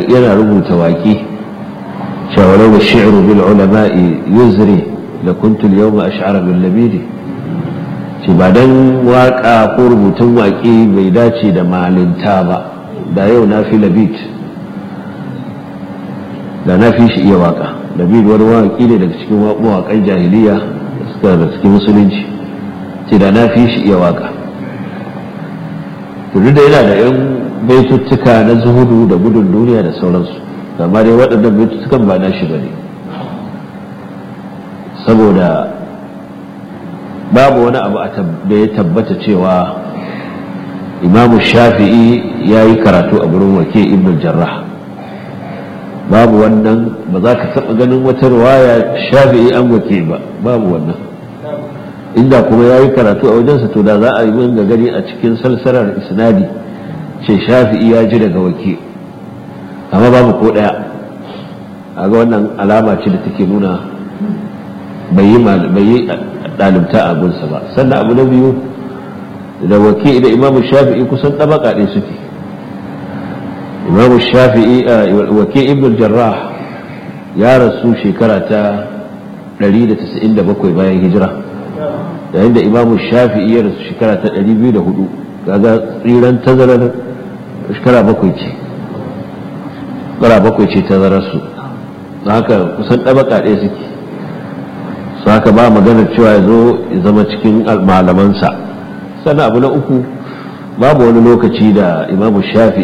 yana rubuta waƙi shawarar da shi'ru bil ulama'i yuzri da kuntul yau ma ash'ara bil labidi ce ba dan waƙa ko rubutun waƙi bai dace da malinta ba da yau na fi labid da na fi shi iya waƙa labid wani waƙi ne daga cikin mawaƙan jahiliya da suka da cikin musulunci ce da na fi shi iya waƙa duk da yana da yan baituttuka na zuhudu da gudun duniya da sauransu amma dai waɗannan baituttukan ba na shi ba ne saboda babu wani abu da ya tabbata cewa imamu shafi'i ya yi karatu a gurin wake ibn jarrah babu wannan ba za ka taɓa ganin wata ruwaya shafi'i an wake ba babu wannan inda kuma ya yi karatu a wajensa to da za a yi min gani a cikin salsalar isnadi ce shafi'i ya ji daga wake amma babu ko ɗaya a ga wannan alama ce da take nuna bai yi ɗalibta a gunsa ba sannan abu na biyu da wake da imamu shafi'i kusan ɗabaka ɗaya suke imamu shafi'i wake ibn jarrah ya rasu shekara ta 197 bayan hijira yayin da imamu shafi'i ya rasu shekara ta 204 kaga tsiran tazarar shekara bakwai ce shekara bakwai ce tazararsu haka kusan ɗabaka ɗaya suke su haka ba maganar cewa ya zo ya zama cikin malamansa sannan abu na uku babu wani lokaci da imamu shafi